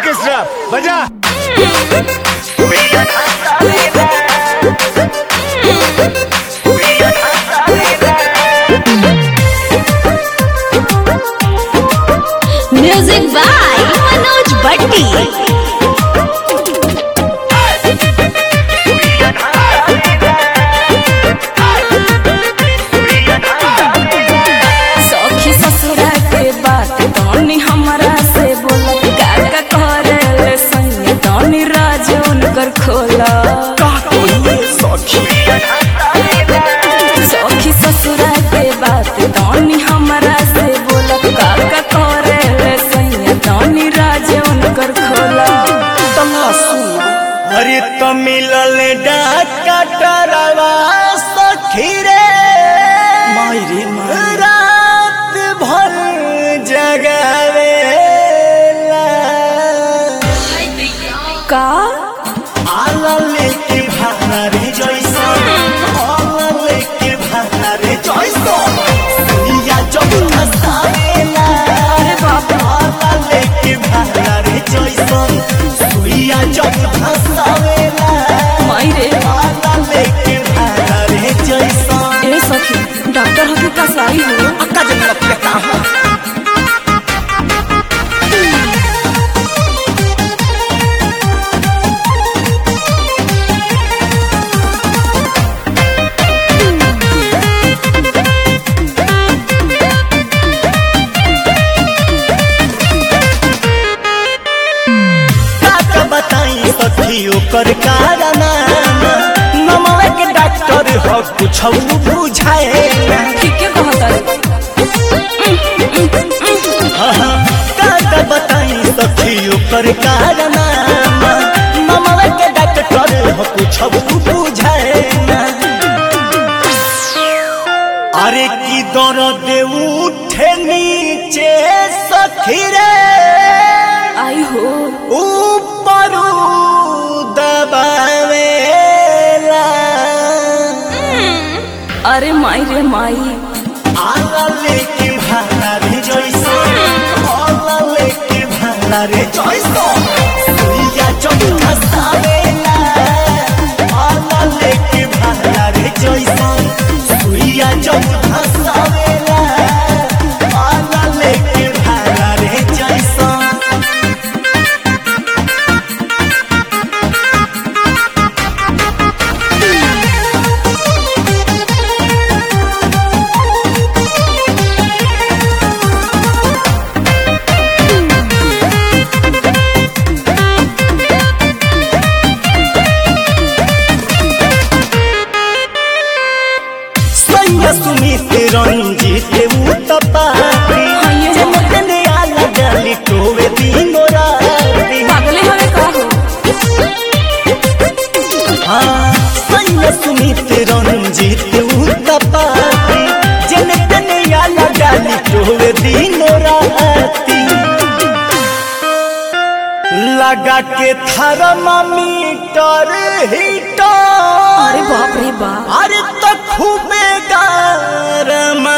Orchestra बजा music by Manoj भट्टी सखी ससुरा के बात तनी हमरा से बोलत काका करे संग तनी राज उनकर खोला सखी ससुरा के बात तनी हमरा से बोलत काका करे संग तनी राज उनकर खोला अरे तो मिलल डाका टरवा सखी रे मायरे माय रात भर जगावेला का आला लेके भारे जैसा आला लेके भारे जैसा सुइया जब हंसावेला अरे बाप रे। आला लेके भारे जैसा सुइया जब हंसावेला मायरे आला लेके भारे जैसा ए सखी डॉक्टर हकी का साई हो अक्का जब लग कहाँ का बताई सखी ओकर कारनामा नमवे के डॉक्टर हो कुछ बुझाए ठीक है कहता का बताई सखी ओकर कारनामा नमवे के डॉक्टर हो कुछ बुझाए अरे की दर्द उठे नीचे सखी रे आई हो ऊपर दबावेला अरे माई रे माई आला लेके भाला रे जैसा आला लेके भाला रे जैसा सुइया जब हंसावेला आला लेके भाला रे जैसा सुइया जब हंसावेला आला लेके भाला रे जैसा सैया सुमित रंजित उतपाती हाँ, ये है। चमकने आला डाली टोवे दिनो राती पागले हवे का हो हाँ सैया सुमित रंजित उतपाती चमकने आला डाली टोवे दिनो राती लगा के थर्मामीटर हीटर अरे बाप रे बाप अरे तो खूबे गरमावेला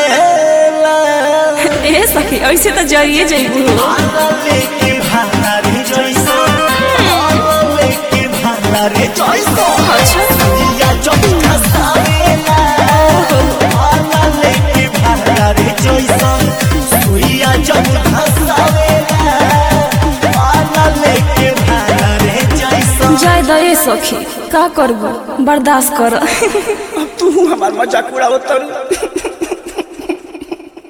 ए सखी ऐसे तो जरिए जइबू हो आला लेके भाला रे जैसा आला लेके भाला रे जैसा अच्छा सुइया जब हंसावेला आला लेके भाला रे जैसा सुइया जब हंसावेला आला लेके भाला रे जैसा जाय द ए सखी का करबू बर्दाश्त कर तू हमार मजाक उड़ावत